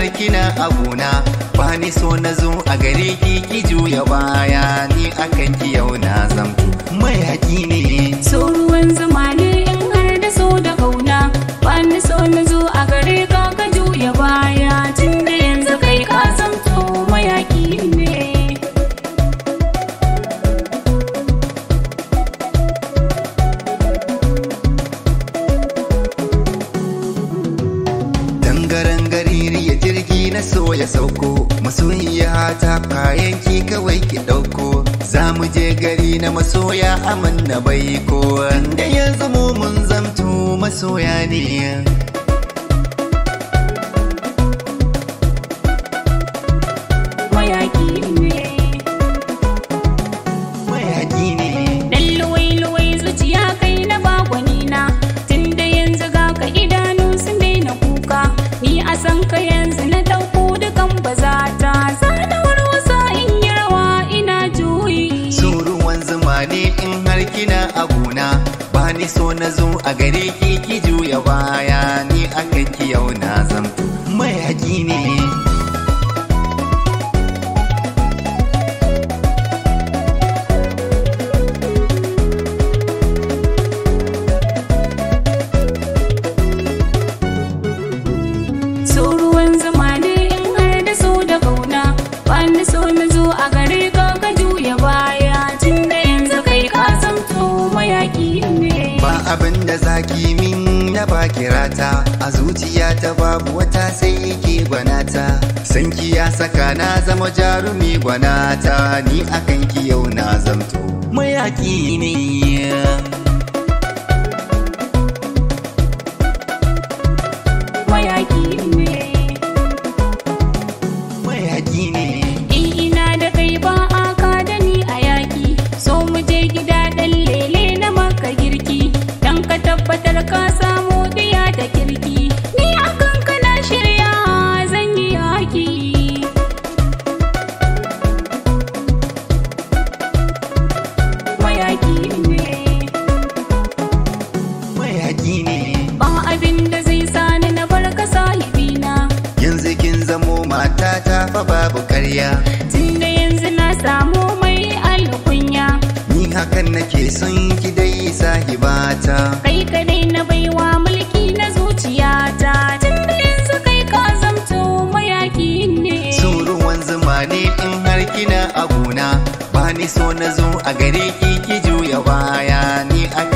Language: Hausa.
har kina abuna ba ni so na zo a gare ki ki juya baya ni akan ki yau na zamto mayaki ne so ruwan zuma ne in har da so da kauna ba ni so na zo a gare ka ka juya baya tun da yanzu kai ka zamto mayaki ne dangaren gari ya jirgi na so ya sauko masoyiya ta kayan ki kawai ki dauko za mu je gari na masoya aman na baiko da yanzu mu mun zamto masoya ne mayaki ne mayaki ne Dan luwai-luwai zuciya kai na bagwanina Tun da yanzu ga ka idanu sun daina kuka Ni a san ka yanzu na ɗauko dukan bazata Zana warwasa in yi rawa ina juyi so ruwan zuma ne in har kina abuna ba ni so na zo a gare ki ki juya baya ni akan ki yau na zamto mayaki ne So ruwan zuma ne in har da so da kauna Ba ni so na zo a gare ka ka juya baya Tun da yanzu kai ka zamto mayaki ne ba abin da zaki min na ba kirata a zuciya ta babu wata sai yake gwanata sanki ya saka na zama jarumi gwanata ni akan ki yau na zamto mayaki ne mayaki ne mayaki ne In ina da kai ba a ka da ni a yaƙi So mu je gida ɗan lele na maka girki Dan ka tabbatar ka samu diya da kirki Ni akan ka na shirya zan yi yaƙi Mayaƙi ne mayaki ne Ba abin da zai sani na bar ka sahibina yanzu kin zamo matata fa babu karya Tunda yanzu na samu mai alkunya ni hakan nake son ki dai sahibata kai kadai na baiwa mulki na zuciyata tunda yanzu kai ka zamto mayaki ne so ruwan zuma ne in har kina abuna ba ni so na zo a gare ki ki juya baya ni akan